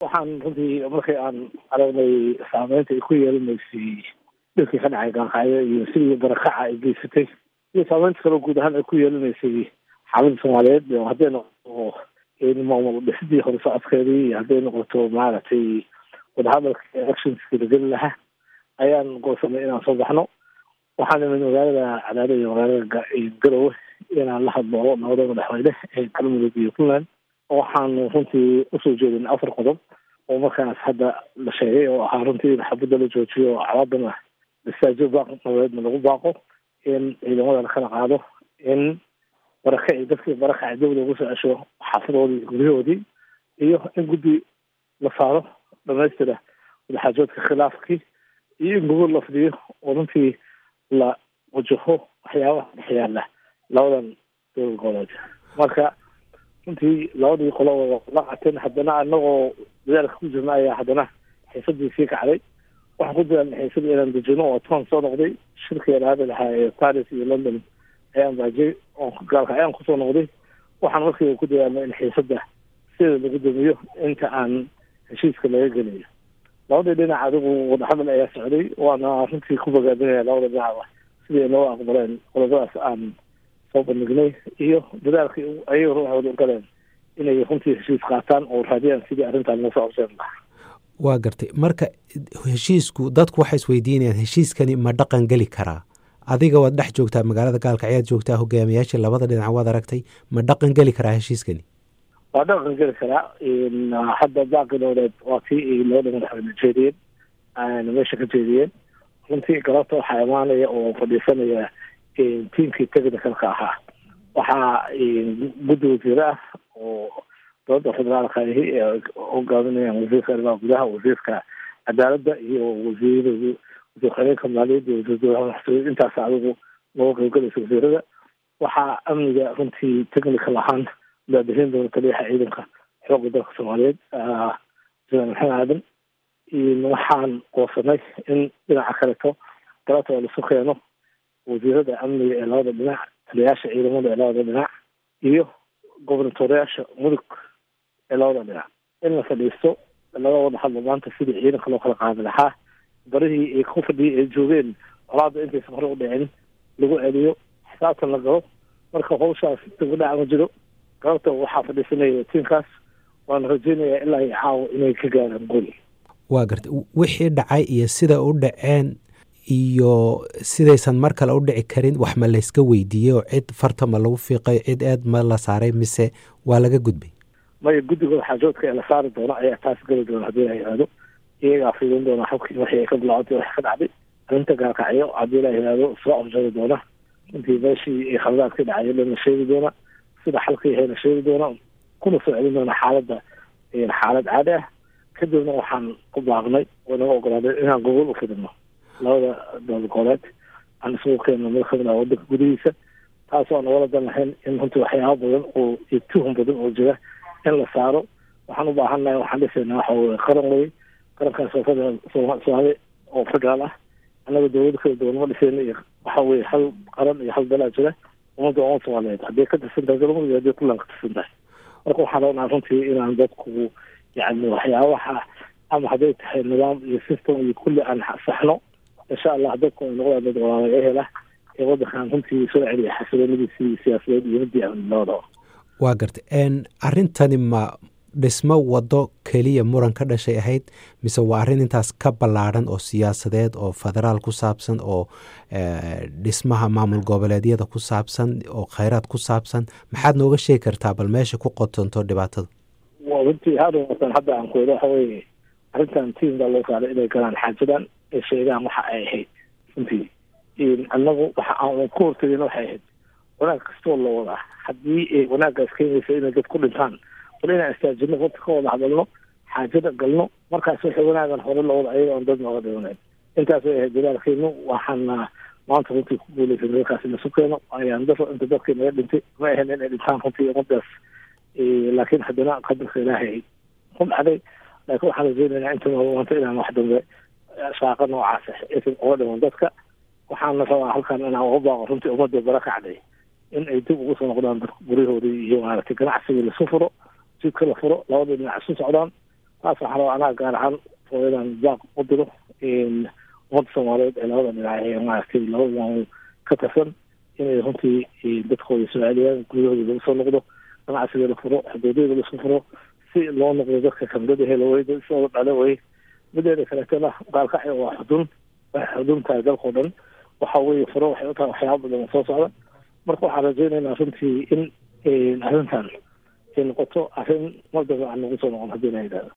waxaan runtii markii aan aragnay saameynta ay ku yeelanaysay dhilkii ka dhacay gaanqaayo iyo sidii barakaca ay geysatay iyo saameynta kaloo guud ahaan ay ku yeelanaysay xaaladda soomaaliyeed hadday noqoto maamul dhisidii hore socodkeedii iyo hadday noqoto maaragtay wadahadalka electionski la geli lahaa ayaan goosanay inaan soo baxno waxaan imid magaalada cadaado iyo magaalada garowe inaan la hadlo nabada madaxweyne ee galmudug iyo puntland waxaan runtii usoo jeedin afar qodob oo markaas hadda la sheegay oo ahaa runtii in xabadda la joojiyo oo calaadana masaajo baaq nabadeedna lagu baaqo in ciidamada lakala qaado in barakaci dadkii barakaci dib lagu soo cesho xaafadoodii guryahoodii iyo in guddi la saaro dhamaystira wadaxaajoodka khilaafkii iyo in gobol la fidiyo oo runtii la wajaho waxyaabaha dhex yaala labadan dowlad goboleed marka runtii labadii qolo la qateen haddana anagoo dadaalka ku jirna ayaa haddana xiisadii sii kacday waxaan ku dadaalna xiisadii inaan dejino oo toban soo noqday shirkii alaada lahaa ee paris iyo london ayaan baajay oo gaalka ayaan kusoo noqday waxaan markiiba ku dadaalna in xiisada sida lagu damiyo inta aan heshiiska laga geliyo labadii dhinac adigu wadahadal ayaa socday waana runtii ku bogaadinaya labada dhinacba sidii noo aqbaleen qodobadaas aan soo bandhignay iyo dadaalkii ayaga ruuxooda u galeen inay runtii heshiis qaataan oo raadiyaan sidii arrintan loo soo abseen lahaa waa gartay marka heshiisku dadku waxay isweydiinayaan heshiiskani ma dhaqan geli karaa adiga waad dhex joogtaa magaalada gaalka ayaad joogtaa hogaamiyaashii labada dhinac waad aragtay ma dhaqan geli karaa heshiiskani waa dhaqan geli karaa hadda baaqi dowleed waa tii ay labada madaxweyne jeediyeen meesha ka jeediyeen runtii galabta waxaa imaanaya oo fadhiisanaya tiimkii technicalka ahaa waxaa guddi wasiire ah oo dowladda federaalka ahi ee hogaaminayaan wasiirka arrimaha gudaha wasiirka cadaaladda iyo wasiir wasiir xoreenka maaliyadda wasiir dowlaha maxsuud intaas adigu nooga qaybgalaysa wasiirada waxaa amniga runtii technical ahaan daadahin doona taliyaha ciidanka xoogga dalka soomaaliyeed jenaraal maxamed aadan waxaan goosanay in dhinaca kaleto galabta oo lasu keeno wasiirada amniga ee labada dhinac taliyayaasha ciidamada ee labada dhinac iyo gobernatoreyaasha mudug ee labada dhinac in la fadhiisto laga wada hadlo maanta sidii ciidanka loo kala qaadi lahaa barihii ay ku fadhiyay ay joogeen colaada intaysan hore u dhicin lagu celiyo xisaabtan la galo marka hawshaas dibadhaca ma jiro galabta waxaa fadhiisanaya tiimkaas waana rajeynayaa ilaa iyo caawa inay ka gaaraan goli waa gartay wixii dhacay iyo sida u dhaceen iyo sidaysan mar kale u dhici karin wax ma layska weydiiyey oo cid farta ma lagu fiiqay cid eed ma la saaray mise waa laga gudbay maya guddigooda xaajoodka ee la saari doono ayaa taas geli doona haddii la yihahdo iyagaa fiidin doona xubkii waxii ay ka bilaacantay wax ka dhacday arrinta gaarkacyo haddii la yihahdo soo afjari doona intii meeshii khaladaad ka dhacay dhan la sheegi doona sida xalkii ahay la sheegi doona kuna soo celin doona xaaladda xaalad caadi ah kadibna waxaan ku baaqnay oo naga ogolaaday inaan gobol u fidino labada dowlad goboleed aan isugu keenno mid kamid ah wadanka gudihiisa taas oo nagala dan lahayn in runtii waxyaaba badan oo iyo tuhum badan oo jira in la saaro waxaan u baahannahay waxaan dhisaynaa waxa weye qaran wey qarankaas oo federal soomaali oo federaal ah annaga dowlada kala duwan ma dhisayna iyo waxa weye hal qaran iyo hal dalaa jira ummadda umad soomaaliyeed hadday ka tirsan tahay galmudug iyo hadday puntland ka tirsan tahay marka waxaan rabnaa runtii inaan dadku yani waxyaabaha ama hadday tahay nidaam iyo system iyo kulli aan saxno insha allah dadku ay noqdaan dad walaala ehela ee wadankan runtii soo celiya xasiloonadiisii siyaasadeed iyo midii amni labadaba waa gartay arrintani ma dhismo wado keliya muran ka dhashay ahayd mise waa arrin intaas ka ballaadhan oo siyaasadeed oo federaal ku saabsan oo dhismaha maamul goboleedyada ku saabsan oo kheyraad ku saabsan maxaad nooga sheegi kartaa bal meesha ku qotonto dhibaatada runtii haatan hadda aan kuwada waxa weye arrintan tiim baa loo saaray inay galaan xaajadan ay sheegaan waxa ay ahayd runtii annagu waxa aan ku hortagin waxay ahayd wanaag kastoo la wadaa haddii wanaaggaas keenaysa inay dad ku dhintaan bal inaan istaajino wata ka wada hadalno xaajada galno markaas wixii wanaagan hore la wada ayaga aan dad nooga dhimanayn intaas way ahayd dadaalkeenu waxaana maanta runtii ku guuleysan dalkaas ina su keeno ayaan daro inta dadkii naga dhintay ma ahayn inay dhintaan runtii ummadaas laakiin haddana qadarka ilaahay ku dhacday laakiin waxaan rajeynaynaa inta maanta inaan wax dambe shaaqa noocaas aysan uga dhiman dadka waxaana rabaa halkan inaan uga baaqo runtii ummadda bara kacday in ay dib ugu soo noqdaan guryahoodii iyo maaragtay ganacsigii lasu furo jidka la furo labada dhinac isu socdaan taas waxaa raba anaa gaar ahaan oo inaan jaaq u diro ummadda soomaaliyeed ee labada dhinac ee maaragtay labada maamul ka tirsan inay runtii dadkooda soo celiyaan guryahooda lagu soo noqdo ganacsiga la furo xuduudyada laisku furo si loo noqdo dadka kamdada helo way dadkooda dhale way mideeda kaleetana gaalkacyo waa xudun waxay xudun tahay dalkao dhan waxa weye furo waxay u tahay waxyaaba badan soo socda marka waxaan rajaynaynaa runtii in arrintan ay noqoto arrin mar dambe aan nagu soo noqon haddii la yidhahdo